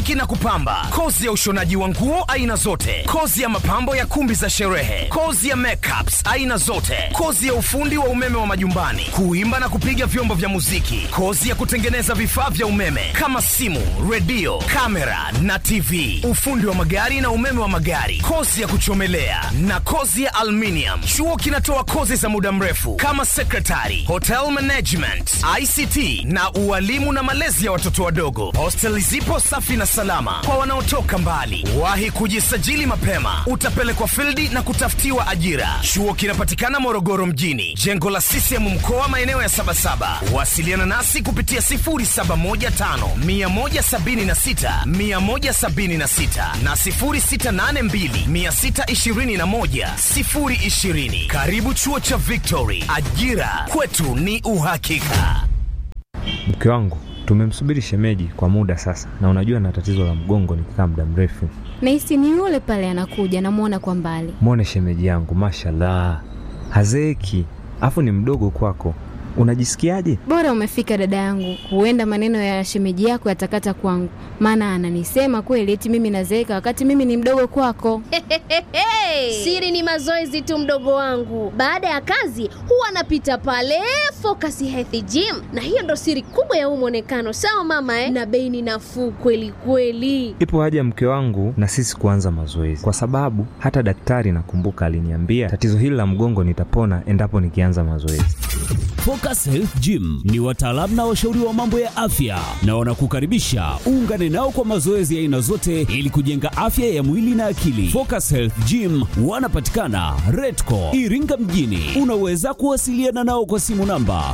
kusuki na kupamba, kozi ya ushonaji wa nguo aina zote, kozi ya mapambo ya kumbi za sherehe, kozi ya makeups aina zote, kozi ya ufundi wa umeme wa majumbani, kuimba na kupiga vyombo vya muziki, kozi ya kutengeneza vifaa vya umeme kama simu, redio, kamera na TV, ufundi wa magari na umeme wa magari, kozi ya kuchomelea na kozi ya aluminium. Chuo kinatoa kozi za muda mrefu kama secretary, hotel management, ICT na ualimu na malezi ya watoto wadogo. Hosteli zipo safi na salama kwa wanaotoka mbali. Wahi kujisajili mapema, utapelekwa fildi na kutafutiwa ajira. Chuo kinapatikana Morogoro mjini, jengo la CCM mkoa, maeneo ya Sabasaba. Wasiliana nasi kupitia 0715 176 176 na 0682 621 020. Karibu chuo cha Victory, ajira kwetu ni uhakika. Mke wangu tumemsubiri shemeji kwa muda sasa, na unajua na tatizo la mgongo nikikaa muda mrefu. Nahisi ni yule pale anakuja, namwona kwa mbali. Mwone shemeji yangu, mashallah, hazeeki, afu ni mdogo kwako. Unajisikiaje? Bora umefika dada yangu, huenda maneno ya shemeji yako yatakata kwangu, maana ananisema kweli eti mimi nazeeka wakati mimi ni mdogo kwako. Siri ni mazoezi tu, mdogo wangu. Baada ya kazi huwa anapita pale Focus Health Gym, na hiyo ndo siri kubwa ya huu mwonekano. Sawa mama eh? Na bei ni nafuu kweli kweli. Ipo haja mke wangu na sisi kuanza mazoezi, kwa sababu hata daktari nakumbuka aliniambia tatizo hili la mgongo nitapona endapo nikianza mazoezi. Focus Health Gym ni wataalamu na washauri wa mambo ya afya na wanakukaribisha uungane nao kwa mazoezi ya aina zote ili kujenga afya ya mwili na akili. Focus Health Gym wanapatikana Redco Iringa mjini. Unaweza kuwasiliana nao kwa simu namba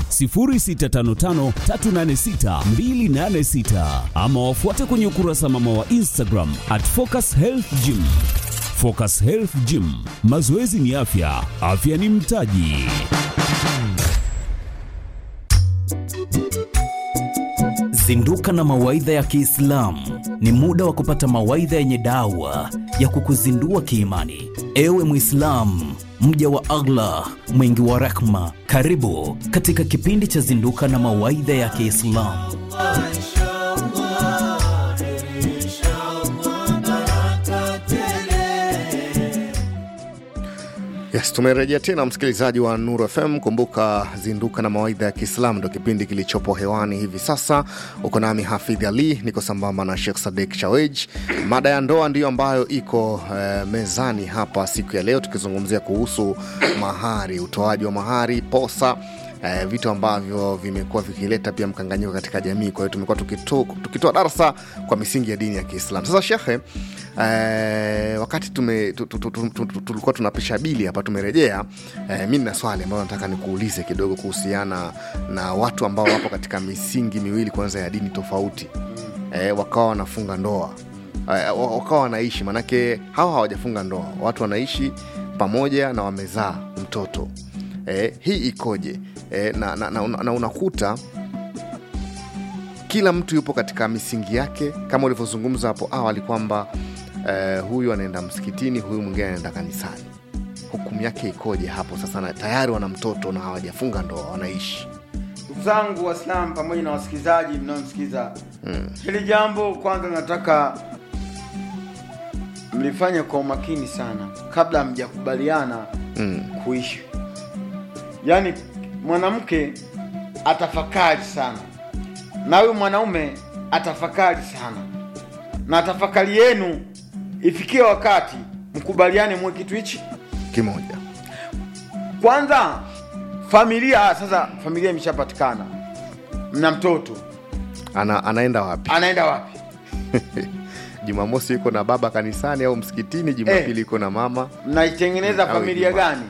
0655386286 ama wafuate kwenye ukurasa mama wa Instagram at Focus Health Gym. Focus Health Gym, mazoezi ni afya, afya ni mtaji. Zinduka na mawaidha ya Kiislamu ni muda wa kupata mawaidha yenye dawa ya kukuzindua kiimani. Ewe Mwislamu, mja wa Allah mwingi wa rehma, karibu katika kipindi cha Zinduka na mawaidha ya Kiislamu. Yes, tumerejea tena msikilizaji wa Nuru FM. Kumbuka zinduka na mawaidha ya Kiislamu ndo kipindi kilichopo hewani hivi sasa. Uko nami Hafidh Ali, niko sambamba na Sheikh Sadek Shawej. Mada ya ndoa ndiyo ambayo iko eh, mezani hapa siku ya leo, tukizungumzia kuhusu mahari, utoaji wa mahari, posa eh, vitu ambavyo vimekuwa vikileta pia mkanganyiko katika jamii. Kwa hiyo tumekuwa tukitoa tukitoa darsa kwa misingi ya dini ya Kiislamu. Sasa shekhe, eh, wakati tume, tu, tu, tu, tu, tu, tu, tulikuwa tunapisha bili hapa, tumerejea eh, mi nina swali ambayo nataka nikuulize kidogo kuhusiana na watu ambao wapo katika misingi miwili kwanza ya dini tofauti eh, wakawa wanafunga ndoa eh, wakawa wanaishi, manake hawa hawajafunga ndoa, watu wanaishi pamoja na wamezaa mtoto eh, hii ikoje? Eh, na, na, na, na unakuta kila mtu yupo katika misingi yake kama ulivyozungumza hapo awali kwamba eh, huyu anaenda msikitini, huyu mwingine anaenda kanisani. Hukumu yake ikoje hapo sasa? Na tayari wana mtoto na hawajafunga ndoa, wanaishi ndugu zangu Waislamu pamoja na wasikilizaji mnaomsikiza hili jambo, kwanza nataka mlifanye kwa umakini sana kabla hamjakubaliana mm. kuishi. Yaani mwanamke atafakari sana na huyu mwanaume atafakari sana, na tafakari yenu ifikie wakati mkubaliane mwe kitu hichi kimoja. kwanza. Familia sasa, familia imeshapatikana, mna mtoto, Ana, anaenda wapi? anaenda wapi? Jumamosi yuko na baba kanisani au msikitini, Jumapili yuko na mama. Mnaitengeneza Au familia Ijumaa. gani?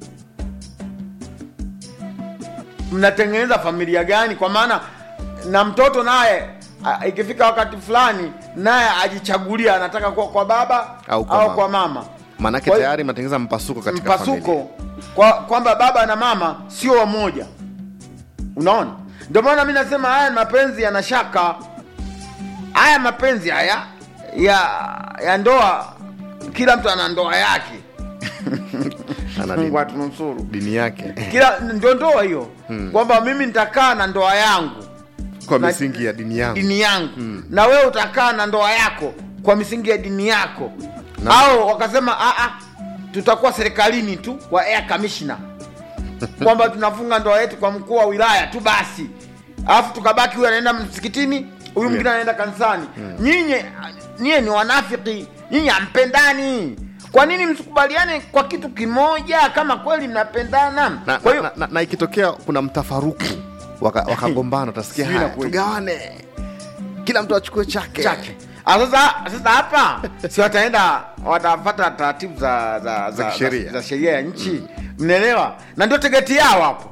Mnatengeneza familia gani? Kwa maana na mtoto naye a- ikifika wakati fulani naye ajichagulia anataka kuwa kwa baba Au kwa au mama. kwa mama. Maanake Kwa hiyo- tayari mnatengeneza mpasuko katika familia. mpasuko kwa kwamba baba na mama sio wamoja. Unaona, ndio maana mi nasema haya ni mapenzi yana shaka. Haya mapenzi haya ya ya ndoa, kila mtu ana ndoa yake. Ana Mungu dini, atunusuru. dini yake Kila ndio ndoa hiyo, kwamba mimi nitakaa na ndoa yangu kwa na- misingi ya dini yangu dini yangu na wewe utakaa na ndoa yako kwa misingi ya dini yako Na- au wakasema "Ah, ah, tutakuwa serikalini tu wa air commissioner kwamba tunafunga ndoa yetu kwa mkuu wa wilaya tu basi alafu tukabaki huyu anaenda msikitini huyu mwingine anaenda kanisani nyinyi nyie ni wanafiki nyinyi hampendani kwa nini msikubaliane kwa kitu kimoja kama kweli mnapendana na, kwa hiyo na, na, na ikitokea kuna mtafaruku waka- wakagombana utasikia Sijui haya inakuwaje. tugawane kila mtu achukue chake chake Ah, sasa sasa hapa si wataenda watafata taratibu za za, Za kisheria. za, za sheria ya nchi mnaelewa na ndio tegeti yao hapo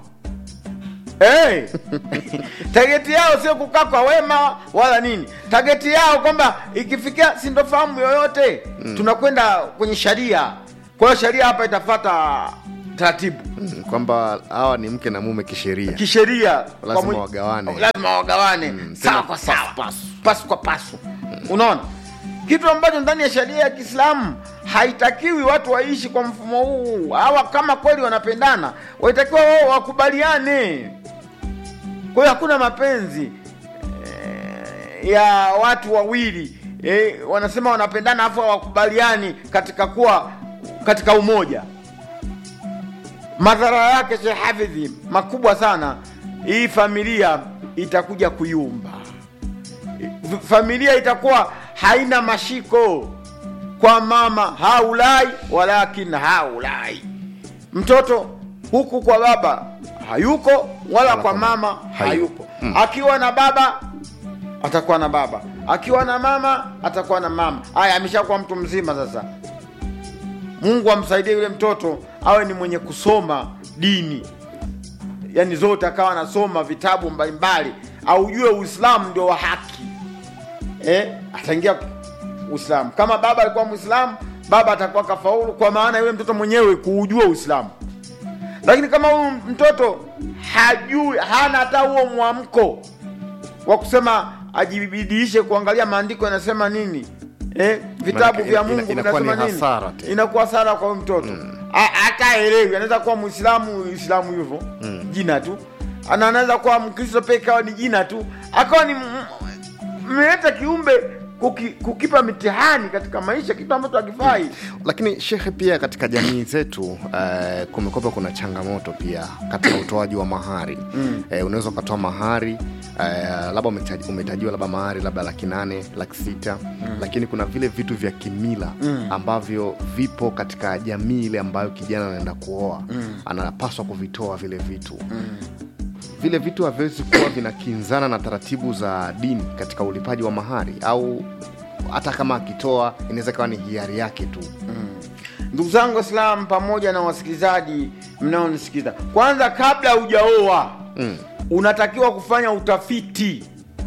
hey. tageti yao sio kukaa kwa wema wala nini tageti yao kwamba ikifikia sintofahamu yoyote tunakwenda kwenye sharia kwa hiyo sharia hapa itafata taratibu Mm, kwamba hawa ni mke na mume kisheria kisheria kwa Lazima mu- wagawane. lazima wagawane Mm, sawa tena kwa pasu, sawa pasu. pasu kwa pasu unaona kitu ambacho ndani ya sheria ya kiislamu haitakiwi watu waishi kwa mfumo huu hawa kama kweli wanapendana waitakiwa wao wakubaliane kwa hiyo hakuna mapenzi eh, ya watu wawili eh, wanasema wanapendana afu hawakubaliani katika kuwa katika umoja madhara yake Sheikh Hafidhi makubwa sana. Hii familia itakuja kuyumba, F- familia itakuwa haina mashiko kwa mama haulai walakin haulai, mtoto huku kwa baba hayuko wala kwa mama hayupo. Akiwa na baba atakuwa na baba, akiwa na mama atakuwa na mama. Haya, ameshakuwa mtu mzima sasa. Mungu amsaidie yule mtoto awe ni mwenye kusoma dini, yaani zote akawa anasoma vitabu mbalimbali, aujue Uislamu ndio wa haki eh, ataingia Uislamu. Kama baba alikuwa Muislamu, baba atakuwa kafaulu, kwa maana yule mtoto mwenyewe kuujua Uislamu. Lakini kama huyu mtoto hajui, hana hata huo mwamko wa kusema ajibidiishe kuangalia maandiko yanasema nini eh, vitabu Maanake vya ina- Mungu inakuwa ni vinasema nini, hasara tena. inakuwa hasara kwa huyu mtoto A- hata elewi. Anaweza kuwa Muislamu Uislamu hivyo jina tu, ana anaweza kuwa Mkristo pia ikawa ni jina tu, akawa ni m- mmeleta kiumbe kuki, kukipa mitihani katika maisha, kitu ambacho hakifai. lakini shekhe pia katika jamii zetu uh, kumekopa kuna changamoto pia katika utoaji wa mahari mm. uh, unaweza ukatoa mahari uh, labda umetaji- umetajiwa labda mahari labda laki nane laki sita mm. lakini kuna vile vitu vya kimila mm. ambavyo vipo katika jamii ile ambayo kijana anaenda kuoa mm. anapaswa kuvitoa vile vitu mm vile vitu haviwezi kuwa vinakinzana na taratibu za dini katika ulipaji wa mahari au hata kama akitoa inaweza ikawa ni hiari yake tu Ndugu zangu Waislamu pamoja na wasikilizaji mnaonisikiza, kwanza kabla hujaoa mm. unatakiwa kufanya utafiti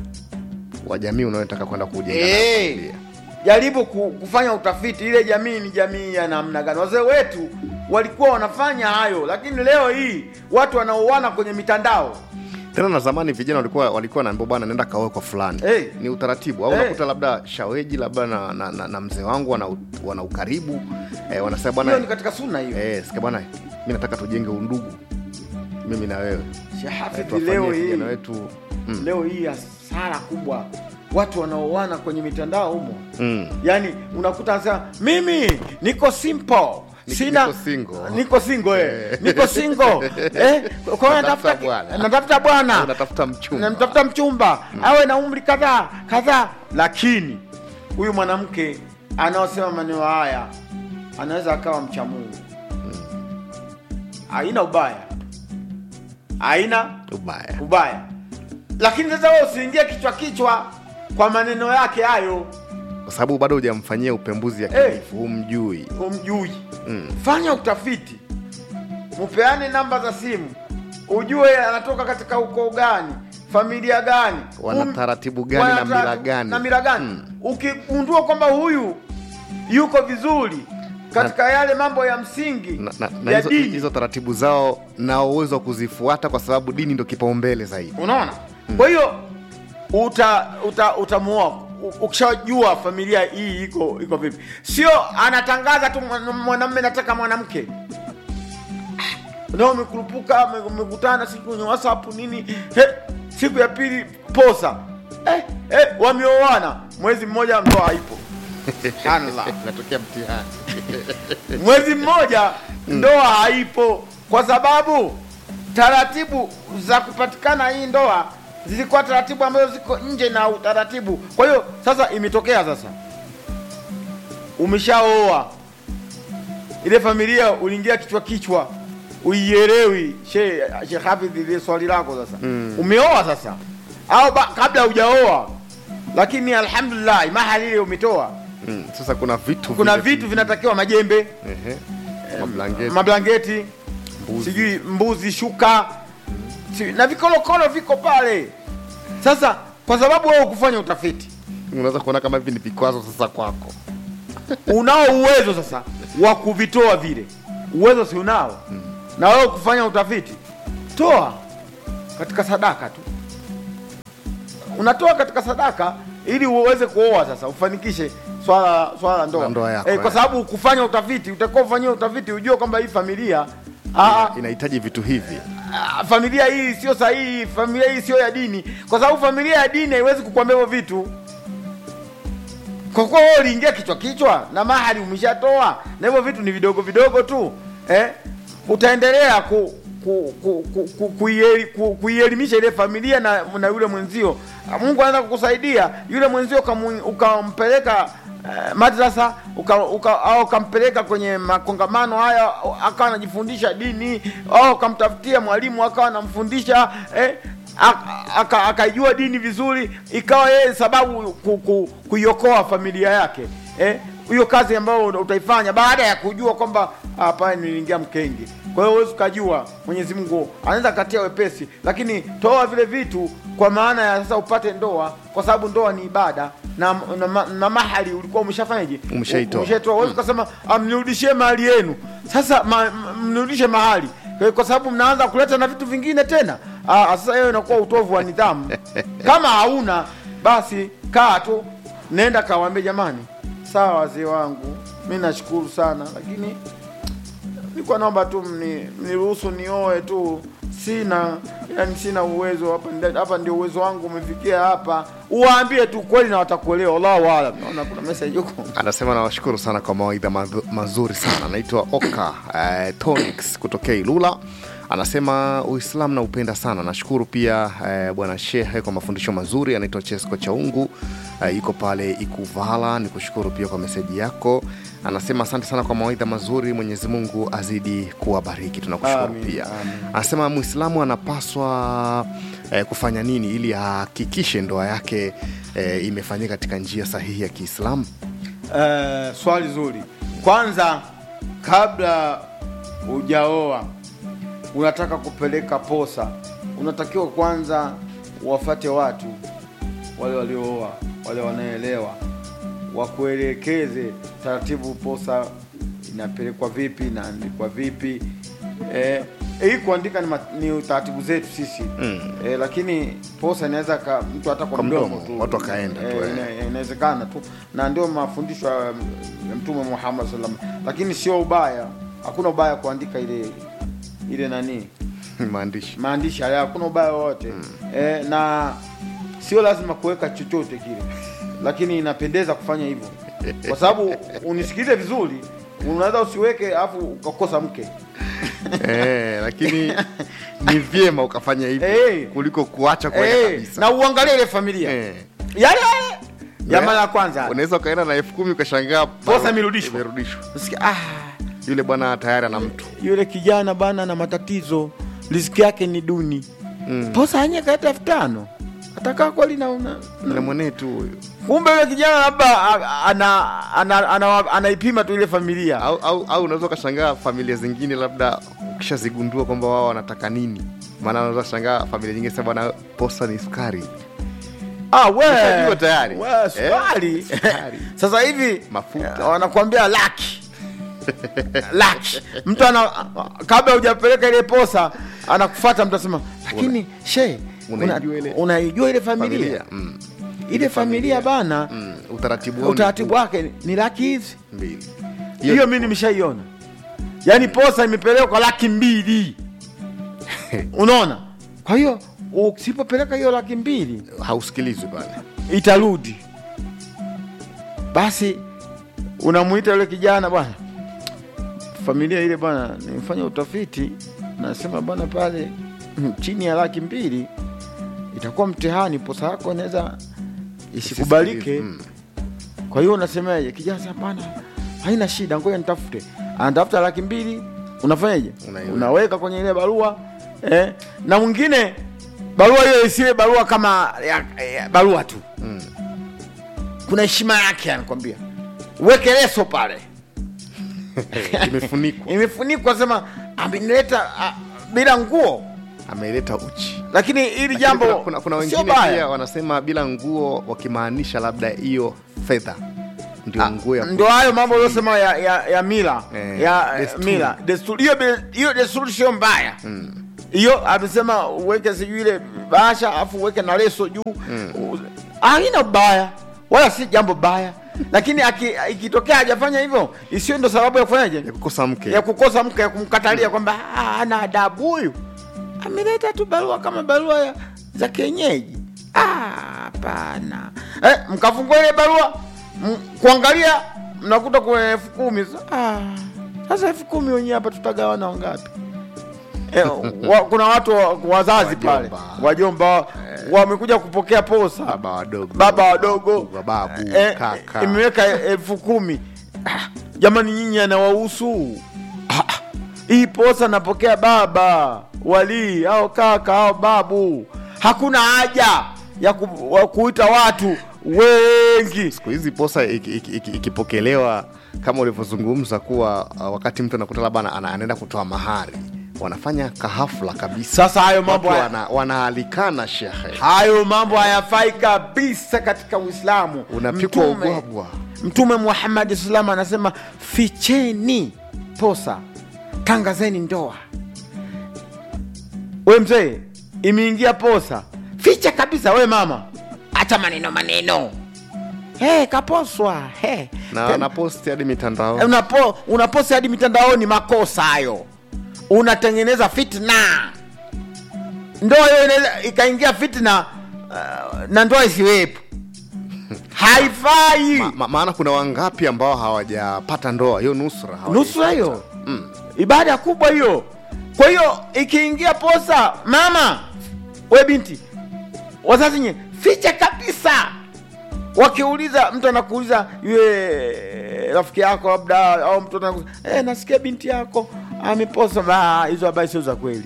wa jamii unayotaka kwenda kujenga nayo Eh, familia. jaribu ku- kufanya utafiti, ile jamii ni jamii ya namna gani. Wazee wetu walikuwa wanafanya hayo, lakini leo hii watu wanaoana kwenye mitandao tena na zamani vijana walikuwa walikuwa wanaambia bwana nenda kaoe kwa fulani Eh. ni utaratibu au Eh. unakuta labda shaweji labda na, na, na, na mzee wangu wana, u- wana ukaribu eh, wanasema hiyo ni bwana katika sunna hiyo. eh, sikia bwana mi nataka tujenge undugu mimi na wewe Sheikh Eh, Hafidh, tuwafanyie leo hii vijana wetu mm. leo hii hasara kubwa, watu wanaoana kwenye mitandao humo Mm. yaani unakuta anasema mimi niko simple Ni- sina niko single." niko single eh. Eh. niko single eh kwa hiyo Natafuta natafuta bwana. natafuta bwana unatafuta mchumba namtafuta mchumba awe na umri kadhaa kadhaa lakini huyu mwanamke anaosema maneno haya anaweza akawa mcha Mungu haina ubaya haina ubaya ubaya lakini sasa wewe usiingie kichwa kichwa kwa maneno yake hayo kwa sababu bado hujamfanyia upembuzi Eh. yakinifu humjui umjui Mm. fanya utafiti mupeane namba za simu ujue anatoka katika ukoo gani familia gani Wana Um- taratibu gani wana na mila taratibu- gani? na mila gani Mm. ukigundua kwamba huyu yuko vizuri katika yale mambo ya msingi na, na, na ya hizo, dini hizo taratibu zao na uwezo wa kuzifuata kwa sababu dini ndo kipaumbele zaidi unaona kwa hiyo uta uta utamuoa U- ukishajua familia hii iko iko vipi sio anatangaza tu mwana- mwanamume nataka mwanamke nao umekurupuka ume- umekutana siku kwenye whatsapp nini he, siku ya pili posa eh, eh, wameoana mwezi mmoja ndoa haipo Subhanallah. Inatokea mtihani. mwezi mmoja ndoa haipo kwa sababu taratibu za kupatikana hii ndoa zilikuwa taratibu ambazo ziko nje na utaratibu kwa hiyo sasa imetokea sasa umeshaoa ile familia uliingia kichwa kichwa uielewi she she hafidh ile swali lako sasa mm. umeoa sasa au ba, kabla hujaoa lakini alhamdulillah mahali ile umetoa Mm, Sasa kuna vitu kuna vile vitu vinatakiwa majembe Ehe. Mablangeti. mablangeti Mbuzi. sijui mbuzi shuka si, na vikolokolo viko pale sasa kwa sababu wewe ukufanya utafiti unaweza kuona kama hivi ni vikwazo sasa kwako. unao uwezo sasa wa kuvitoa vile uwezo si unao na wewe kufanya utafiti toa katika sadaka tu unatoa katika sadaka ili uweze kuoa sasa ufanikishe swala swala la ndoa, La ndoa yako, eh, kwa eh. sababu kufanya utafiti utakuwa ufanyia utafiti ujue kwamba hii familia ah, Inahitaji vitu hivi. ah, familia hii sio sahihi, familia hii sio ya dini, kwa sababu familia ya dini haiwezi kukwambia hivyo vitu. Kwa kuwa wewe uliingia kichwa kichwa na mahali umeshatoa na hivyo vitu ni vidogo vidogo tu eh, utaendelea ku ku- ku- ku- ku- kuieli- ku- kuielimisha ile familia na, na yule mwenzio. Mungu anaweza kukusaidia yule mwenzio ukamu- ukampeleka eh, madrasa uka, uka, au ukampeleka kwenye makongamano haya akawa anajifundisha dini au ukamtafutia mwalimu akawa anamfundisha eh, ak- aka- akaijua dini vizuri ikawa yeye sababu ku, ku, kuiokoa familia yake eh, hiyo kazi ambayo utaifanya baada ya kujua kwamba hapa niliingia mkenge kwa hiyo huwezi ukajua mwenyezi mungu anaweza katia wepesi lakini toa vile vitu kwa maana ya sasa upate ndoa kwa sababu ndoa ni ibada na, na, na, na mahali ulikuwa umeshafanyaje Umeshaitoa. umeshaitoa huwezi ukasema "Ah, mnirudishie mahali yenu sasa ma, ma- mnirudishe mahali kwa, kwa sababu mnaanza kuleta na vitu vingine tena ah, sasa hiyo inakuwa utovu wa nidhamu kama hauna basi kaa tu nenda kawaambie jamani sawa wazee wangu mi nashukuru sana lakini nilikuwa naomba tu mni- mniruhusu nioe tu sina yani sina uwezo hapa nda- hapa ndio uwezo wangu umefikia hapa uwaambie tu kweli na watakuelewa Allahu aalam naona kuna message huko Anasema nawashukuru sana kwa mawaidha madhu- mazuri sana. Anaitwa Oka eh, Tonix kutokea Ilula. Anasema Uislamu naupenda sana. Nashukuru pia eh, bwana Shehe kwa mafundisho mazuri. Anaitwa Chesko Chaungu eh, yuko pale Ikuvala. Nikushukuru pia kwa meseji yako. Anasema asante sana kwa mawaidha mazuri. Mwenyezi Mungu azidi kuwabariki. Tunakushukuru Amin, pia. amin. Anasema Muislamu anapaswa eh, kufanya nini ili ahakikishe ndoa yake eh, imefanyika katika njia sahihi ya Kiislamu? Eh, swali zuri. Kwanza, kabla hujaoa unataka kupeleka posa, unatakiwa kwanza wafate watu wale waliooa, wale wanaelewa, wakuelekeze taratibu, posa inapelekwa vipi, inaandikwa vipi. Eh, hii kuandika ni, ma- ni taratibu zetu sisi mm. eh, lakini posa inaweza ka mtu hata kwa Kwa mdomo mdomo, tu watu wakaenda tu, eh. ina- inawezekana tu na ndio mafundisho ya ya mtume Muhammad sallam lakini sio ubaya hakuna ubaya kuandika ile ile nani maandishi maandishi haya hakuna ubaya wowote mm. e, na sio lazima kuweka chochote kile lakini inapendeza kufanya hivyo kwa sababu unisikilize vizuri unaweza usiweke alafu ukakosa mke eh, lakini ni vyema ukafanya hivyo Eh. kuliko kuacha kuweka Eh, kabisa na uangalie ile familia Eh. yale yale ya mara ya kwanza unaweza ukaenda na elfu kumi ukashangaa Posa imerudishwa. imerudishwa Nasikia, ah, yule bwana tayari ana mtu yule kijana bana na matatizo riziki yake ni duni mm. posa anye kaeta elfu tano atakaa kweli na una na mwenetu huyu kumbe yule kijana labda a- ana, ana, ana, anaipima tu ile familia au, au, au unaweza ukashangaa familia zingine labda ukishazigundua kwamba wao wanataka nini maana unaweza kushangaa familia nyingine sasa bwana posa ni sukari ah, we, Ushajua tayari. we, Eh, sukari sukari. sasa hivi Mafuta. eh, wanakuambia laki laki mtu ana kabla hujapeleka ile posa anakufata mtu asema lakini she Unaijua ile- unaijua ile familia, familia mm. ile familia bana Mm. utaratibu wao ni utaratibu wake ni laki hizi mbili hiyo mi nimeshaiona yaani posa imepelekwa laki mbili unaona kwa hiyo usipopeleka hiyo laki mbili hausikilizwi pale itarudi basi unamuita yule kijana bwana familia ile bwana nimefanya utafiti nasema bwana pale mm, chini ya laki mbili itakuwa mtihani posa yako inaweza isikubalike Mm. kwa hiyo unasemaje kijana sema bwana haina shida ngoja nitafute anatafuta laki mbili unafanyaje Unaiweka. unaweka kwenye ile barua eh? na mwingine barua hiyo isiwe barua kama ya, ya, barua tu Mm. kuna heshima yake anakwambia uweke leso pale imefunikwa imefunikwa sema amenileta ah, bila nguo ameleta uchi lakini hili Lakini jambo kuna, kuna, kuna sio wengine pia baya wanasema bila nguo wakimaanisha labda hiyo fedha ndio nguo ya ndo hayo mambo uliosema ya, ya, ya mila Eh, ya desturi. mila desturi hiyo be- hiyo desturi sio mbaya hiyo amesema uweke sijui ile bahasha afu uweke na leso juu U- haina baya wala si jambo baya lakini aki- ikitokea hajafanya hivyo isiyo ndo sababu ya kufanyaje ya kukosa mke ya kukosa mke ya kumkatalia kwamba "Ah, ana adabu huyu ameleta tu barua kama barua ya, za kienyeji Ah, hapana eh, mkafungua ile barua m- kuangalia mnakuta kuna elfu kumi Ah, sasa elfu kumi wenyewe hapa tutagawana wangapi eh, wa, kuna watu wa- wazazi pale Wajomba. wajomba wamekuja kupokea posa baba wadogo baba wadogo babu eh, kaka imeweka elfu kumi Ah, jamani nyinyi anawahusu Ah, ah, hii posa napokea baba walii au kaka au babu hakuna haja ya ku, wa kuita watu wengi siku hizi posa iki- iki- iki- ikipokelewa kama ulivyozungumza kuwa uh, wakati mtu anakuta labda ana- ana- anaenda kutoa mahari wanafanya kahafla kabisa sasa hayo mambo Watu haya- wana, wanaalikana shehe hayo mambo hayafai kabisa katika uislamu unapikwa Mtume- ubwabwa mtume muhammadi salam anasema ficheni posa tangazeni ndoa we mzee imeingia posa ficha kabisa we mama acha maneno maneno hey, kaposwa hey. na anaposti hadi mitandao unapo unaposti hadi mitandaoni makosa hayo unatengeneza fitna ndoa hiyo inaweza ikaingia fitna uh, na ndoa isiwepo haifai ma, ma, maana kuna wangapi ambao hawajapata ndoa hiyo nusra hawajaipata. nusura hiyo ibada kubwa hiyo kwa hiyo ikiingia posa mama we binti wazazi nye ficha kabisa wakiuliza mtu anakuuliza yule rafiki yako labda au mtu anakuuliza eh, nasikia binti yako ameposa Ba, hizo habari sio za kweli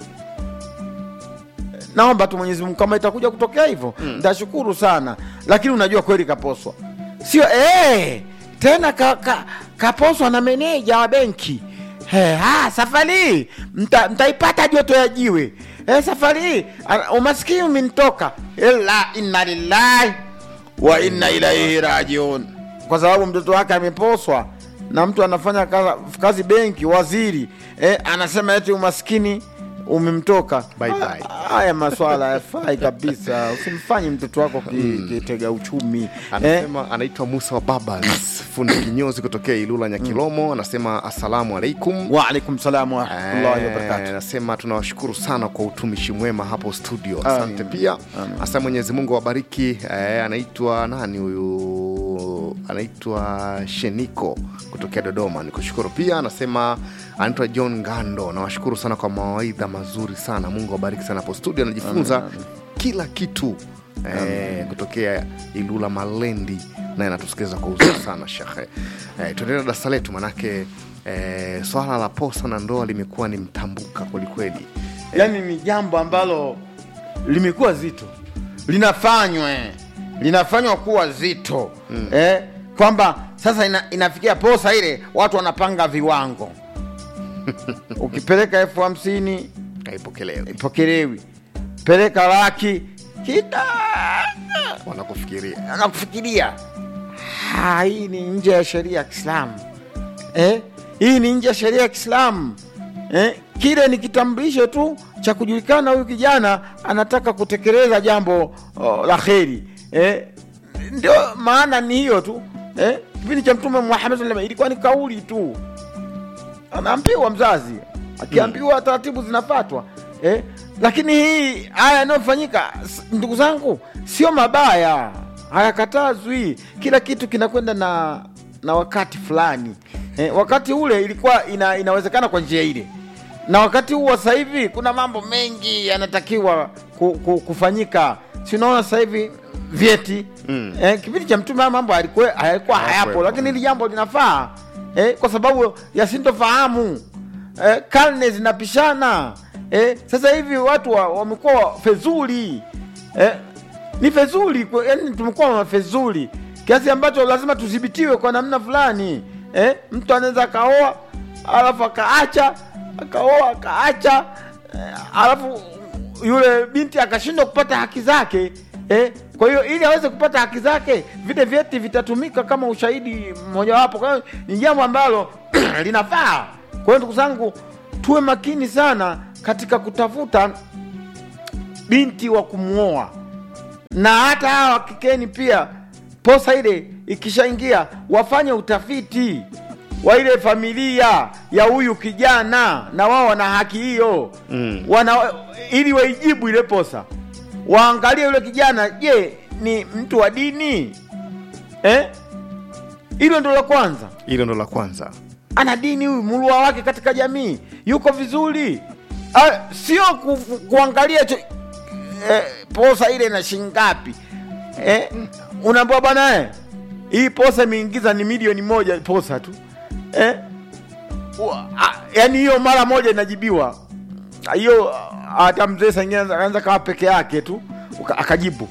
naomba tu mwenyezi mungu kama itakuja kutokea hivyo ntashukuru sana lakini unajua kweli kaposwa sio eh, tena ka, ka, kaposwa na meneja wa benki Eh, ah, safari hii mta, mtaipata joto ya jiwe eh, safari hii ah, umaskini umenitoka ila inna lillahi wa inna ilaihi rajiun kwa sababu mtoto wake ameposwa na mtu anafanya kazi, kazi benki waziri eh, anasema eti umaskini umemtoka Bye bye. Ah, haya maswala yafai kabisa usimfanye mtoto wako ki- kitega uchumi eh, anasema anaitwa musa wa babas fundi kinyozi kutokea ilula nyakilomo anasema assalamu alaikum waalaikum salam warahmatullahi Eh, wabarakatu anasema tunawashukuru sana kwa utumishi mwema hapo studio asante pia hasa mwenyezi mungu awabariki eh, anaitwa nani huyu anaitwa sheniko kutokea dodoma nikushukuru pia anasema anaitwa john ngando nawashukuru sana kwa mawaidha mazuri sana mungu awabariki sana hapo studio anajifunza kila kitu eh, kutokea ilula malendi naye anatusikiliza kwa uzuri sana shekhe eh, tuendelea darasa letu manake eh, swala la posa na ndoa limekuwa ni mtambuka kwelikweli yaani ni jambo ambalo limekuwa zito linafanywa eh. linafanywa kuwa zito mm. eh, kwamba sasa ina, inafikia posa ile watu wanapanga viwango ukipeleka elfu hamsini haipokelewi ipokelewi peleka laki kita wanakufikiria anakufikiria "Ah, hii ni nje ya sheria ya kiislamu eh? hii ni nje ya sheria ya kiislamu eh? kile ni kitambulisho tu cha kujulikana huyu kijana anataka kutekeleza jambo oh, la kheri eh? ndio maana ni hiyo tu eh? kipindi cha mtume muhammad sallam ilikuwa ni kauli tu anaambiwa mzazi akiambiwa taratibu zinafatwa eh? lakini hii haya yanayofanyika s- ndugu zangu sio mabaya hayakatazwi kila kitu kinakwenda na na wakati fulani eh, wakati ule ilikuwa ina, inawezekana kwa njia ile na wakati huu wa sasa hivi kuna mambo mengi yanatakiwa ku, ku, kufanyika si unaona sasa hivi vyeti mm. eh, kipindi cha mtume haya mambo halikuwa hayakuwa hayapo Hayakuwepo. lakini hili jambo linafaa eh, kwa sababu ya sintofahamu eh, karne zinapishana eh, sasa hivi watu wa- wamekuwa fezuli eh, ni fezuli kwa- yani tumekuwa mafezuli kiasi ambacho lazima tudhibitiwe kwa namna fulani eh, mtu anaweza akaoa alafu akaacha akaoa akaacha eh, alafu yule binti akashindwa kupata haki zake eh, kwa hiyo ili aweze kupata haki zake vile vyeti vitatumika kama ushahidi mmojawapo kwa hiyo ni jambo ambalo linafaa kwa hiyo ndugu zangu tuwe makini sana katika kutafuta binti wa kumwoa na hata hawa wakikeni pia posa ile ikishaingia wafanye utafiti wa ile familia ya huyu kijana na wao wana haki hiyo mm. wana ili waijibu ile posa waangalie yule kijana je ni mtu wa dini eh? hilo ndo la kwanza hilo ndo la kwanza ana dini huyu mulua wake katika jamii yuko vizuri Ah, sio ku, ku, kuangalia cho, eh, posa ile na shingapi eh, unaambia bwana eh, hii posa imeingiza ni milioni moja posa tu eh, wa- ah, yaani hiyo mara moja inajibiwa Ah, hiyo ah, hata mzee sangine anaanza kawa peke yake tu uka- akajibu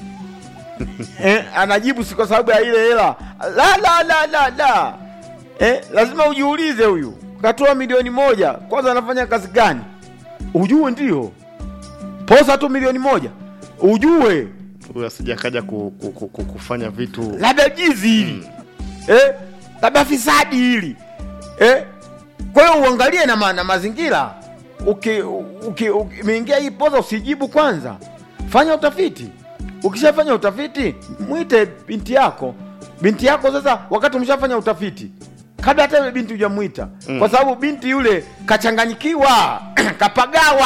eh, anajibu si kwa sababu ya ile hela la la la la la eh, lazima ujiulize huyu katoa milioni moja kwanza anafanya kazi gani ujue ndio posa tu milioni moja ujue huyu asija kaja ku, ku, ku, ku, kufanya vitu labda jizi hili eh, labda fisadi hili eh, kwa hiyo uangalie na, ma, na mazingira uki- uki- uki- umeingia hii poza usijibu kwanza fanya utafiti ukishafanya utafiti mwite binti yako binti yako sasa wakati umeshafanya utafiti kabla hata yule binti hujamwita mm. kwa sababu binti yule kachanganyikiwa kapagawa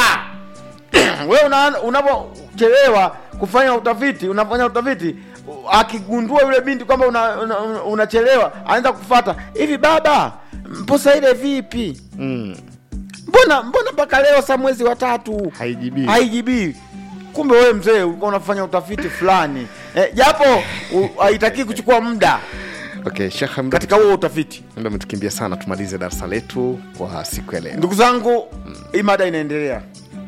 wewe una- unapochelewa kufanya utafiti unafanya utafiti akigundua yule binti kwamba unachelewa una, una unachelewa, anaanza kufata hivi baba mposa ile vipi mm, mbona mbona mpaka leo sa mwezi wa tatu haijibii haijibii kumbe wewe mzee ulikuwa unafanya utafiti fulani eh, japo u- haitakii kuchukua muda okay shekhe muda katika huo utafiti muda umetukimbia sana tumalize darasa letu kwa siku ya leo ndugu zangu hii mada inaendelea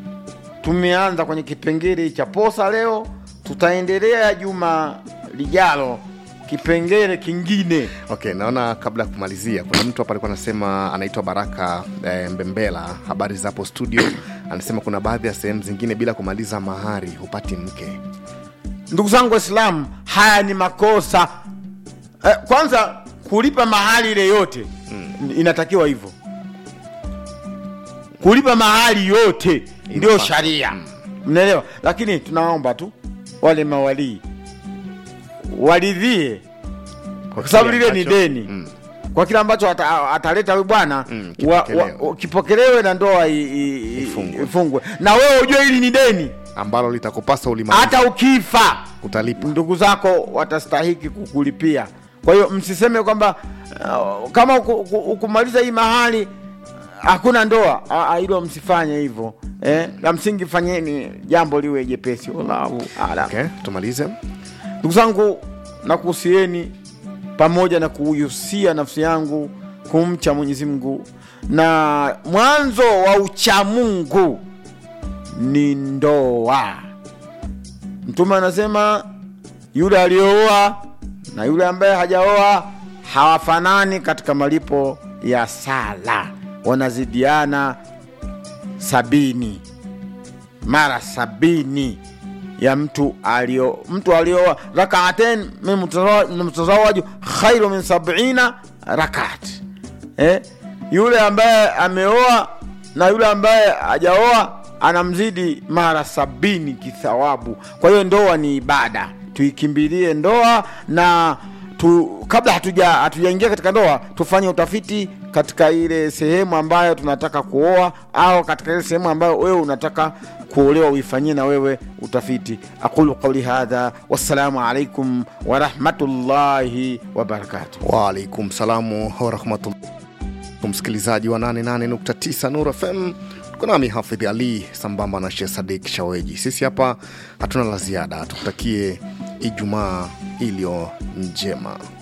tumeanza kwenye kipengele cha posa leo tutaendelea juma lijalo kipengele kingine okay naona kabla ya kumalizia kuna mtu hapa alikuwa anasema anaitwa baraka e, mbembela habari zapo studio anasema kuna baadhi ya sehemu zingine bila kumaliza mahari hupati mke ndugu zangu waislamu haya ni makosa eh, kwanza kulipa mahali ile yote mm. inatakiwa hivyo kulipa mahali yote ndio Inafaa. sharia mnaelewa lakini tunaomba tu wale mawalii waridhie kwa sababu kile lile ni ambacho- deni mm. kwa kile ambacho ata- ataleta huyu bwana Mm, wa- wa- kipokelewe. wa- kipokelewe na ndoa i- i- i- Ifungwe. ifungwe na wewe ujue hili ni deni ambalo litakupasa ulimaliza hata ukifa utalipa ndugu zako watastahiki kukulipia kwa hiyo msiseme kwamba uh, kama uku- uku- ukumaliza hii mahali hakuna ndoa Ah, ah, hilo msifanye hivyo eh, la msingi fanyeni jambo liwe jepesi wallahu alam okay, tumalize ndugu zangu nakuhusieni pamoja na kuhusia nafsi yangu kumcha mwenyezi mungu na mwanzo wa uchamungu ni ndoa mtume anasema yule aliyooa na yule ambaye hajaoa hawafanani katika malipo ya sala wanazidiana sabini mara sabini ya mtu alio mtu alioa rakaaten min mutazawa- min mutazawaju khairu min sabina rakat eh? yule ambaye ameoa na yule ambaye hajaoa anamzidi mara sabini kithawabu kwa hiyo ndoa ni ibada tuikimbilie ndoa na tu kabla hatuja hatujaingia katika ndoa tufanye utafiti katika ile sehemu ambayo tunataka kuoa au katika ile sehemu ambayo wewe unataka kuolewa uifanyie na wewe utafiti aqulu qauli hadha wassalamu alaikum warahmatullahi wabarakatuh waalaikum salamu warahmatullah msikilizaji wa 88.9 Nur FM tuko nami Hafidh Ali sambamba na Sheikh Sadik Shaweji. Sisi hapa hatuna la ziada, tukutakie Ijumaa iliyo njema.